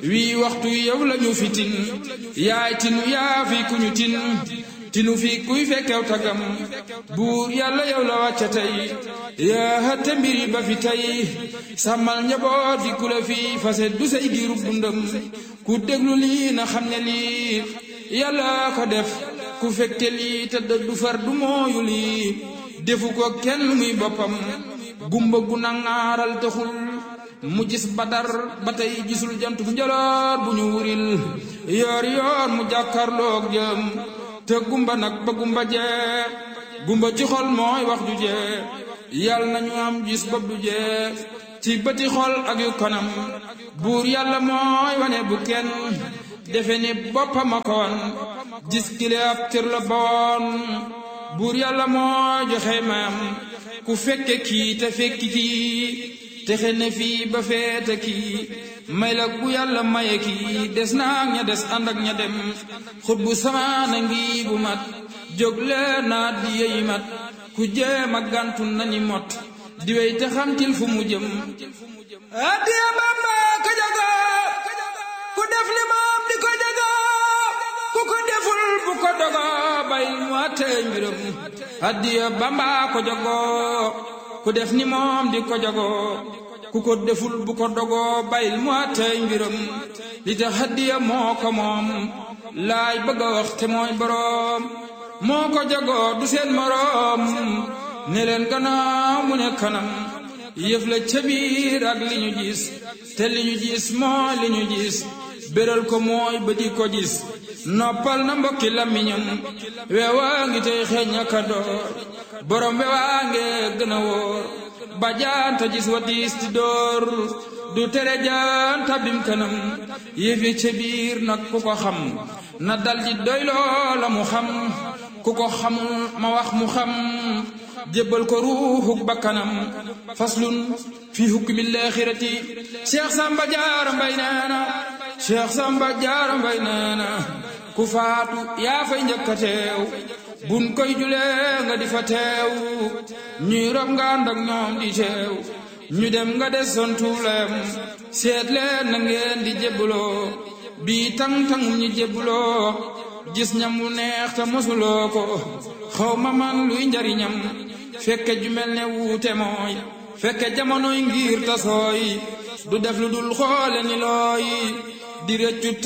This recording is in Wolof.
wii waxtu yow lañu fi tin yaay tinu yaa fi kuñu tin tinu fi kuy fekkew tagam buur yàlla yow la wàcca tey yaa hëtte mbiri ba fi tey sàmmal njaboot fi ku la fi fase du say giirub dundam ku déglu lii na xam ne lii yàlla ko def ku fekke lii te du far du mooyu lii defu ko kenn muy boppam gumba gu nangaaral taxul mu gis badar ba tey gisul jant bu njaloor bu ñu wuril yoor yoor mu jàkkarloog jëm te gumba nag ba gumba jee gumba ci xol mooy wax ju jee yàlla nañu am gis bopp du jee ci bëti xol ak yu kanam buur yàlla mooy wane bu kenn defe ni boppam a ko wan gis kile ab cër la boon buur yàlla mooy joxe mayam ku fekke kii te fekki kii texe ne fii ba feete kii may la bu yàlla maye kii des naag ña des ànd ak ña dem xut bu samaana ngi bu mat jóg leen naa di yeyi mat ku jéem a gàntu nañi mot di wey te xamtil fu mu jëm addiya Bamba ka jago ku def li moom di ko jago ku ko deful bu ko dogo bayil mu àttee mbiram addiya Bamba ko jago ku def ni moom di ko jago ku ko deful bu ko dogoo bayil mu àttee mbiram li tax addiya moo ko moom laay bëgg a wax te mooy boroom moo ko jagoo du seen moroom ne leen gannaaw mu ne kanam yëf la ca biir ak li ñu gis te li ñu gis mooy li ñu gis béral ko mooy ba di ko gis noppal na mbokki làmmiñam weewaa ngi tey xeeñ aka door borom weewaa nge gën a wóor ba jaanta gis wa diis ti door du tere jaanta bim kanam yëfi ca biir nag ku ko xam na dal di doy loola mu xam ku ko xamul ma wax mu xam jébbal ko ruuxuk bakkanam faslun fi hukmi laaxirati cheikh samba jaara mbay neena cheikh samba jaara mbay neena ku faatu yaa fay njëkk a teew bun koy julee nga di fa teew ñuy rob nga ànd ak ñoom di teew ñu dem nga des son tuulayam seet leen na ngeen di jébbaloo bii tang-tangum ñi jébbaloo gis ñam wu neex te mosuloo ko xaw ma man luy njariñam fekke ju mel ne wuute mooy fekke jamonoy ngir ta sooy du def lu dul xoole ni looy di rëccu